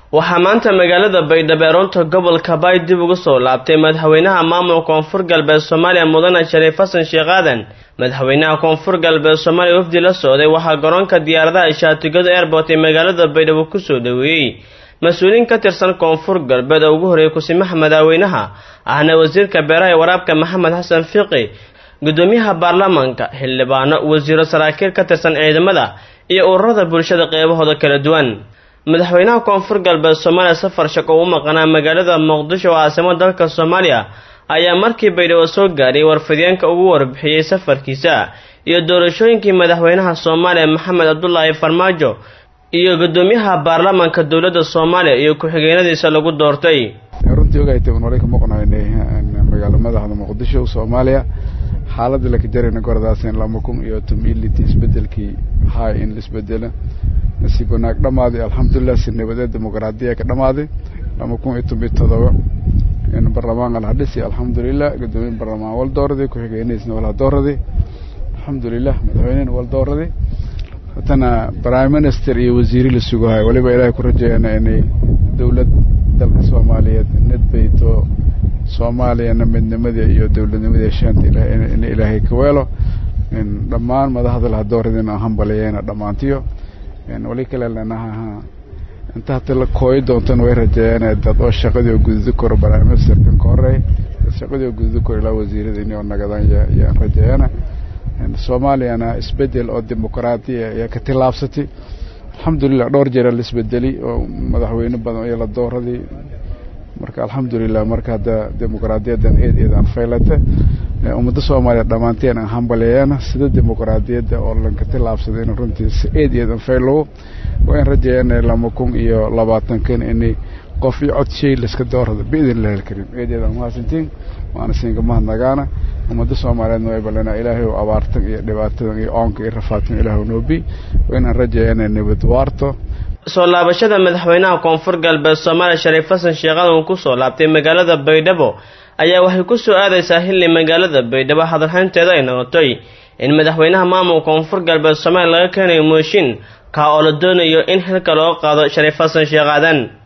waxaa maanta magaalada baydhabo ee runta gobolka baay dib ugu soo laabtay madaxweynaha maamulka koonfur galbeed soomaaliya mudane shariif xasan sheekh aadan madaxweynaha koonfur galbeed soomaaliya wafdi la socday waxaa garoonka diyaaradaha shaatigada airport ee magaalada baydhabo kusoo dhoweeyey mas-uuliyiin ka tirsan koonfur galbeed oo ugu horreeyay kusimaha madaxweynaha ahna wasiirka beeraha ee waraabka maxamed xasan fiqi gudoomiyaha baarlamaanka xildhibaano wasiiro saraakiil ka tirsan ciidamada iyo ururada bulshada qeybahooda kala duwan madaxweynaha koonfur galbeed soomaaliya safar shaqo u maqanaa magaalada muqdisho oo caasimada dalka soomaaliya ayaa markii baydhabo soo gaadhay warfideenka ugu warbixiyey safarkiisa iyo doorashooyinkii madaxweynaha soomaaliya maxamed cabdulaahi farmaajo iyo gudoomiyaha baarlamaanka dowladda soomaaliya iyo ku-xigeenadiisa lagu doortay runtii ogaytay un horey ka maqnaynay magaalo madaxda muqdisho soomaaliya xaaladda laka jarayna gorodaasen lama kun iyo tomility isbedelkii hay in la isbedelo nasiib wanaag dhamaaday alxamdulilah si nabadeed dimuqraadiya ka dhamaaday lama kun iyo toban iyo todoba in baarlamaanka la dhisi alxamdulilah gudoomiye baarlamaan wal dooraday ku-xigeenadiisna wala dooraday alxamdulilah madaxweynena wal dooraday haddana prime minister iyo wasiiri la sugahay waliba ilaahay ku rajeeyana inay dowlad dalka soomaaliyeed nedbayto soomaaliyana midnimadii iyo dowladnimadii shaanta in ilaahay ka weelo dhammaan madaxda laha dooradina hambaliyeena dhammaantiyo wali kale lenaha inta hata la kooyi doontana way rajeeyaan dad oo shaqadii oo gududi karo prime ministerkan ka horey dad shaqadii oo gududi karo ilaa wasiirada inay nagadaan yaan rajeeyana soomaaliyana isbedel oo dimuqraadiya ayaa ka tillaabsatay alxamdulilah dhowr jeera la isbedeli oo madaxweyne badan iyo la dooradii marka alxamdulilah marka hadda dimuqraadiyadan eed eed aan faylata ummadda soomaaliya dhammaanteen aan hambaleeyana sida dimuqraadiyadda oo lanka tillaabsaday in runtii eed eed aan faylowo waa in rajeeyana lama kun iyo labaatankan inay qof iyo cod shay layska doorado biidn illahi alkariim eed eed aan mahadsantiin waana siinka mahadnagaana ummadda soomaaliyeedna way ballanaa ilaahay oo abaartan iyo dhibaatadan iyo oonka iyo rafaadkan ilaahu noobi waa inaan rajeeyana nabad waarto soo laabashada madaxweynaha koonfur galbeed soomaaliya shariif xasan sheekhadan uu kusoo laabtay magaalada baydhabo ayaa waxay ku soo aadaysaa xilli magaalada baydhabo hadalhaynteeda ay noqotay in madaxweynaha maamulka koonfur galbeed soomaaliya laga keenayo mooshin kaa oo la doonayo in xilka loo qaado shariif xasan sheekh aadan